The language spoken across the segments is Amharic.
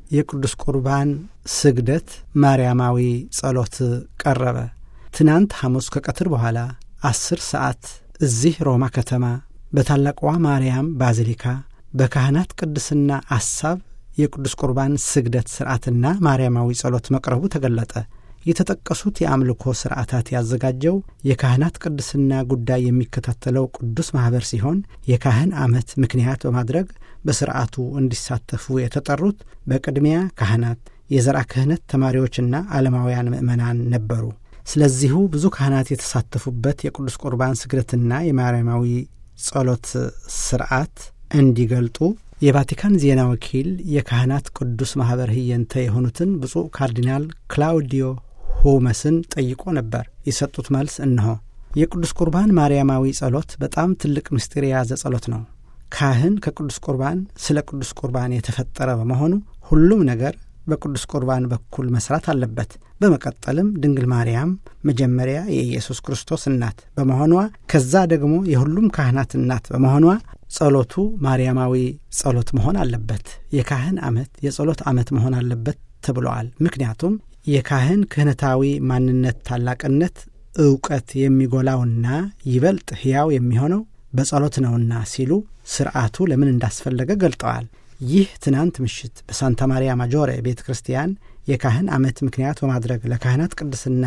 የቅዱስ ቁርባን ስግደት ማርያማዊ ጸሎት ቀረበ። ትናንት ሐሙስ ከቀትር በኋላ አስር ሰዓት እዚህ ሮማ ከተማ በታላቋ ማርያም ባዚሊካ በካህናት ቅድስና አሳብ የቅዱስ ቁርባን ስግደት ሥርዓትና ማርያማዊ ጸሎት መቅረቡ ተገለጠ። የተጠቀሱት የአምልኮ ሥርዓታት ያዘጋጀው የካህናት ቅድስና ጉዳይ የሚከታተለው ቅዱስ ማኅበር ሲሆን የካህን ዓመት ምክንያት በማድረግ በሥርዓቱ እንዲሳተፉ የተጠሩት በቅድሚያ ካህናት፣ የዘርዓ ክህነት ተማሪዎችና ዓለማውያን ምዕመናን ነበሩ። ስለዚሁ ብዙ ካህናት የተሳተፉበት የቅዱስ ቁርባን ስግደትና የማርያማዊ ጸሎት ሥርዓት እንዲገልጡ የቫቲካን ዜና ወኪል የካህናት ቅዱስ ማኅበር ህየንተ የሆኑትን ብፁዕ ካርዲናል ክላውዲዮ ሁመስን ጠይቆ ነበር። የሰጡት መልስ እነሆ። የቅዱስ ቁርባን ማርያማዊ ጸሎት በጣም ትልቅ ምስጢር የያዘ ጸሎት ነው። ካህን ከቅዱስ ቁርባን ስለ ቅዱስ ቁርባን የተፈጠረ በመሆኑ ሁሉም ነገር በቅዱስ ቁርባን በኩል መስራት አለበት። በመቀጠልም ድንግል ማርያም መጀመሪያ የኢየሱስ ክርስቶስ እናት በመሆኗ ከዛ ደግሞ የሁሉም ካህናት እናት በመሆኗ ጸሎቱ ማርያማዊ ጸሎት መሆን አለበት። የካህን ዓመት የጸሎት ዓመት መሆን አለበት ተብለዋል። ምክንያቱም የካህን ክህነታዊ ማንነት ታላቅነት እውቀት የሚጎላውና ይበልጥ ሕያው የሚሆነው በጸሎት ነውና ሲሉ ስርዓቱ ለምን እንዳስፈለገ ገልጠዋል። ይህ ትናንት ምሽት በሳንታ ማሪያ ማጆሬ ቤተ ክርስቲያን የካህን ዓመት ምክንያት በማድረግ ለካህናት ቅድስና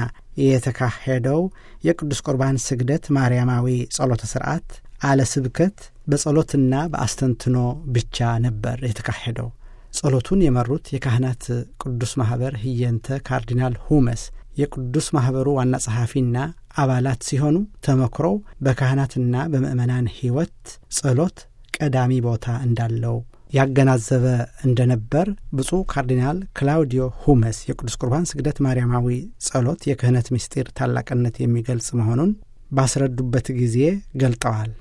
የተካሄደው የቅዱስ ቁርባን ስግደት ማርያማዊ ጸሎተ ስርዓት አለ ስብከት በጸሎትና በአስተንትኖ ብቻ ነበር የተካሄደው። ጸሎቱን የመሩት የካህናት ቅዱስ ማኅበር ህየንተ ካርዲናል ሁመስ የቅዱስ ማኅበሩ ዋና ጸሐፊና አባላት ሲሆኑ ተመክሮው በካህናትና በምእመናን ሕይወት ጸሎት ቀዳሚ ቦታ እንዳለው ያገናዘበ እንደነበር ብፁዕ ካርዲናል ክላውዲዮ ሁመስ የቅዱስ ቁርባን ስግደት ማርያማዊ ጸሎት የክህነት ምስጢር ታላቅነት የሚገልጽ መሆኑን ባስረዱበት ጊዜ ገልጠዋል።